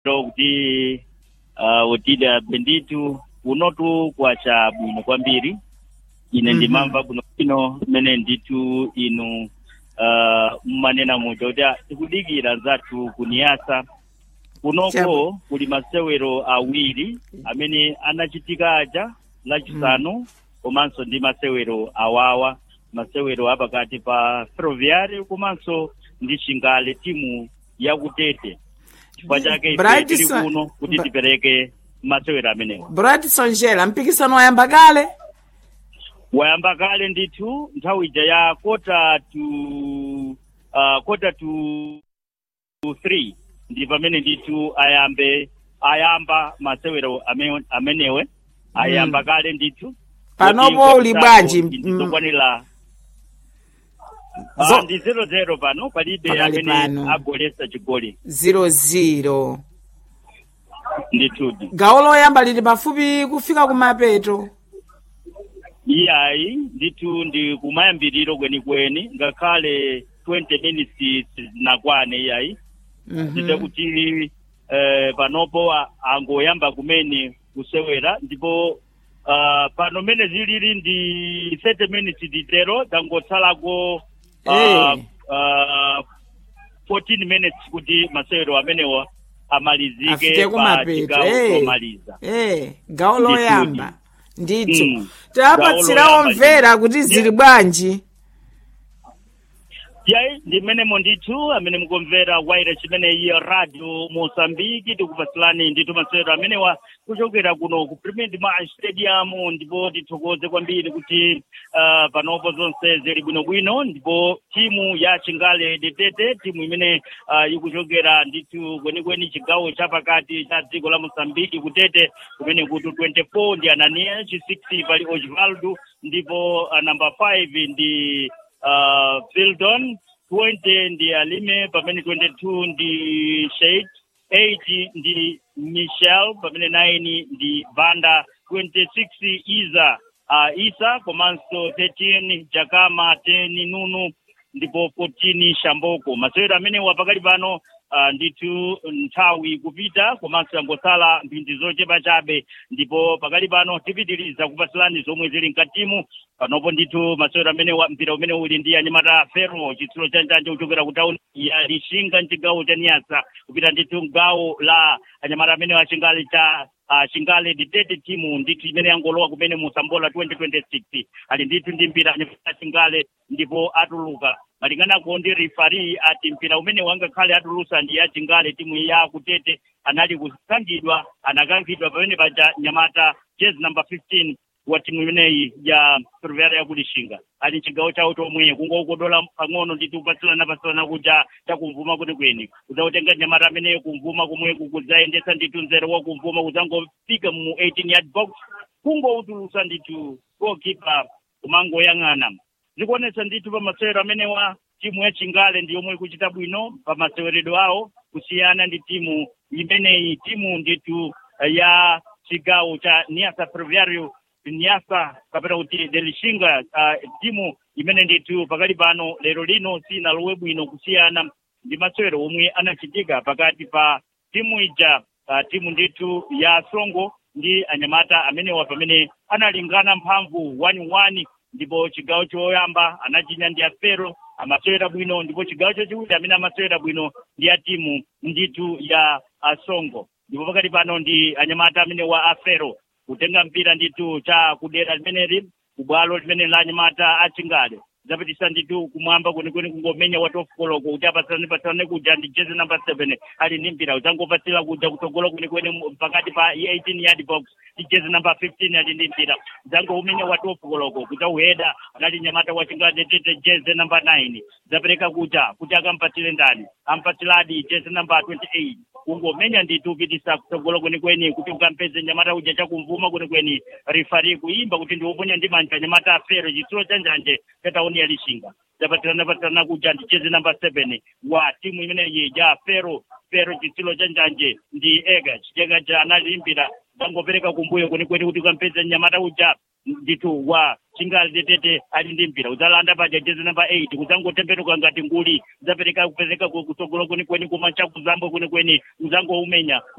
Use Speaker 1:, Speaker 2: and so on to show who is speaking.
Speaker 1: kuti uh, utida benditu unotu kwacha bwino kwambiri ine
Speaker 2: Mhm.
Speaker 1: ndimamva kuno ino mmene nditu inu uh, mmanena muja kuti ah, tikudikira zathu kuniyasa kunoko
Speaker 2: Chabu.
Speaker 1: kuli masewero awiri amene anachitika aja lachisanu komanso ndi masewero awawa masewero apakati pa ferroviário komanso ndi chingale timu yakutete chifukwa chake ife
Speaker 2: Bright
Speaker 1: tili
Speaker 2: Sa-
Speaker 1: kuno kuti
Speaker 2: Bra-
Speaker 1: tipereke masewero amenewa
Speaker 2: bright sonjera mpikisano wayamba kale
Speaker 1: wayamba kale ndithu nthawi ija ya kota to uh, kota to to three ndi pamene ndithu ayambe ayamba masewero ame- amenewe ayamba kale ndithu
Speaker 2: Panopo
Speaker 1: Kuti
Speaker 2: uli
Speaker 1: nkhoto
Speaker 2: bwanji,
Speaker 1: zako
Speaker 2: mm.
Speaker 1: ndizokwanira
Speaker 2: Zo-
Speaker 1: Ah, ndi zero zero pano palibe
Speaker 2: Pakali
Speaker 1: amene
Speaker 2: pano.
Speaker 1: agolesa chigoli
Speaker 2: 00
Speaker 1: ndithudi
Speaker 2: gawo loyamba lili pafupi kufika kumapeto
Speaker 1: iyayi ndithu ndi kumayambiriro kwenikweni ngakhale 20 minutes nakwane iyayi ndite
Speaker 2: Mhm.
Speaker 1: kuti eh, panopo a- angoyamba kumene kusewera ndipo uh, pano mene zilili ndi 30 minutes ditero zangotsalako uh,
Speaker 2: Eh.
Speaker 1: uh, 14 minutes kuti masewero amenewa amalizike
Speaker 2: afike
Speaker 1: pa
Speaker 2: kumapeto
Speaker 1: chigawo
Speaker 2: eh.
Speaker 1: chomaliza
Speaker 2: eh gawo
Speaker 1: Ndithu.
Speaker 2: loyamba ndithu
Speaker 1: Mm.
Speaker 2: tapatsira
Speaker 1: Gawo loyamba
Speaker 2: omvera kuti zili bwanji
Speaker 1: yayi ndi mmenemo ndithu amene mukumvera waire chimene iyo radio mosambiki tikupatsirani ndithu masewero amenewa kuchokera kuno ku premier dimash stadium ndipo tithokoze kwambiri kuti uh, panopo zonse zili bwinobwino ndipo timu ya chingale detete timu imene uh, ikuchokera ndithu kwenikweni chigawo chapakati cha dziko la mosambiki kutete kumene kuti 24 ndi anania chi 6 pali osvaldo ndipo uh, number 5 ndi uh, Fieldon 20 ndi Alime pamene 22 ndi Sheikh 8 ndi Michel pamene 9 ndi Vanda 26 Iza uh, Isa komanso 13 Jakama 10 Nunu ndipo 14 Shamboko masewero amenewa pakali pano uh, ndithu nthawi kupita komanso yangosala mphindi zochepa chabe ndipo pakali pano tipitiriza kupatsirani zomwe zili mkatimu panopo ndithu masewero amene wa mpira umene uli ndi anyamata fero chitsulo chanjanje kuchokera ku tauni ya lishinga mchigawo cha niyasa kupita ndithu mgawo la anyamata amene wa chingali cha uh, chingale ditete timu ndithu imene yangolowa kumene mu sambola 2026 ali ndithu ndi mpira anyamata chingale ndipo atuluka malinganako ndi rifari ati mpira umene wangakhale atulusa ndi ya chingale timu ya kutete anali kusangidwa anakankhidwa pamene paja nyamata jezi number 15 wa timu imeneyi ya ferroviária ya kulishinga ali chigawo chawo chomwe kungokodola pang'ono nditi upatsilana pasirana kuja chakumvuma kuti kweni kudzakutenga nyamata ameneyo kumvuma komweku kudzayendetsa ndithu nzere wa kumvuma kudzangofika mu 18 yard box kungoutulusa ndithu goalkeeper kumangoyang'ana zikuonetsa ndithu pa masewero amenewa timu ya chingale ndi yomwe ikuchita bwino pa maseweredwe awo kusiyana ndi timu imeneyi timu ndithu eh, ya chigawo cha niasa ferroviário niasa kapena kuti delishinga uh, timu imene ndithu pakali pano lero lino sinalowe bwino kusiyana ndi masewero omwe anachitika pakati pa timu ija uh, timu ndithu ya songo ndi anyamata amenewa pamene analingana mphamvu 1-1 ndipo chigawo choyamba anachinya ndi afero amasewera bwino ndipo chigawo chachiwiri amene amasewera bwino ndi ya timu ndithu ya asongo ndipo pakati pano ndi anyamata amene wa afero kutenga mpira ndithu cha kudera limeneli kubwalo limene la anyamata achingale zapitisa ndithu kumwamba kwenikweni kungomenya watofukoloko kuti apatsalane patsalane kuja ndi jezi number seven ali ndi mpira udzangopatsira kuja kutsogolo kwenikweni mu- pakati pa 18 yard box ndi jezi number 15 ali ndi mpira dzangoumenya watofukoloko kuti auheda anali nyamata wachingale tete jezi number 9 zapereka kuja kuti akampatsire ndani ampatsiladi jezi number 28 kungomenya ndithu upitisa kutsogolo kwenikweni kuti ukampeze nyamata uja chakumvuma kwenikweni rifari kuimba kuti ndiwoponya ndi manja nyamata afero chitsulo cha njanje cha tauni ya lishinga zapatirana patirana kuja ndi jezi number seven wa timu imeneyi ya fero fero chitsulo cha njanje ndi ega chitega cha analimbira zangopereka kumbuyo kwenikweni kuti ukampeze nyamata uja ndithu wa chingali tetete ali ndi mpira udzalanda paja jezi namba 8 kudzangotembenuka ngati nguli udzapereka kupereka kutsogolo kwenikweni kuma chakuzambwe kwenikweni udzangoumenya